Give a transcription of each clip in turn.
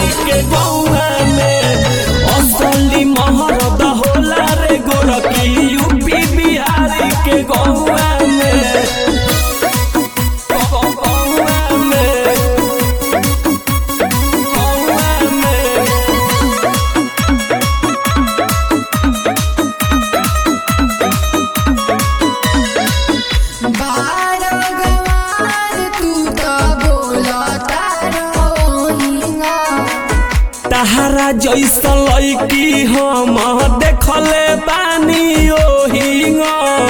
बिहारी के गौआ में असली महरद होला रे गोरखी यूपी बिहारी के गौआ में गौआ में गौआ में बारगवार तू तो बोलता रहोइंगा तहरा जैसा लड़की हम देखले बानी ओहिंग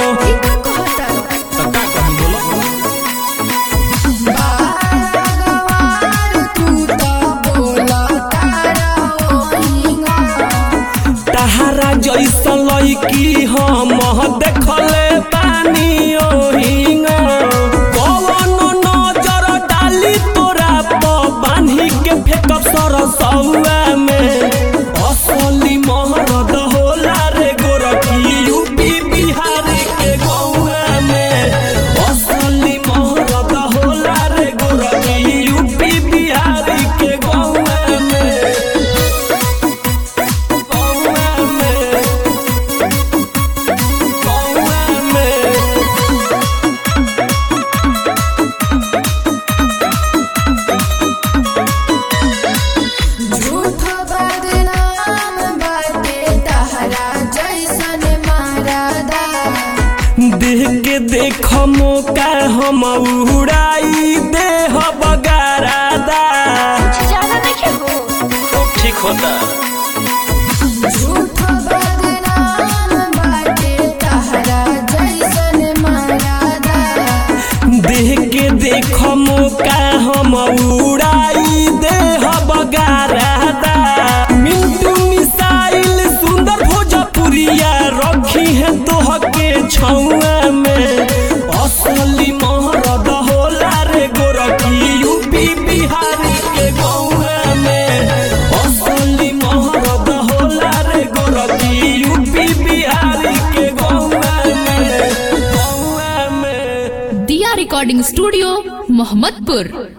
बारगवार तू तो बोलता रहोइंगा तहरा जैसा लड़की हम देखले बानी ओहिंग कौन नजर डाली तोरा प बान्ही के फेकब सरसौआ में असली महरद होला रे गोरखी यूपी बिहार के गौआ में असली महरद होला रे गोरखी यूपी बिहार के गौआ में गौआ में गौआ में झूठ बदनाम बाटे तहरा जैसन मारादा देह के देख मौका हम उड़ाई देह बगारादा ठीक होता झूठ बदनाम बाटे तहरा जैसन मारादा देह के देख मौका हम उड़ाई देह बगारादा मिंटू मिसाइल सुंदर भोजपुरिया रखी है तोह के छौआ में असली महरद होला रे गोरखी यूपी बिहारी के गौआ में असली महरद होला रे गोरखी यूपी बिहारी के गौआ में गौआ में दिया रिकॉर्डिंग स्टूडियो मोहम्मदपुर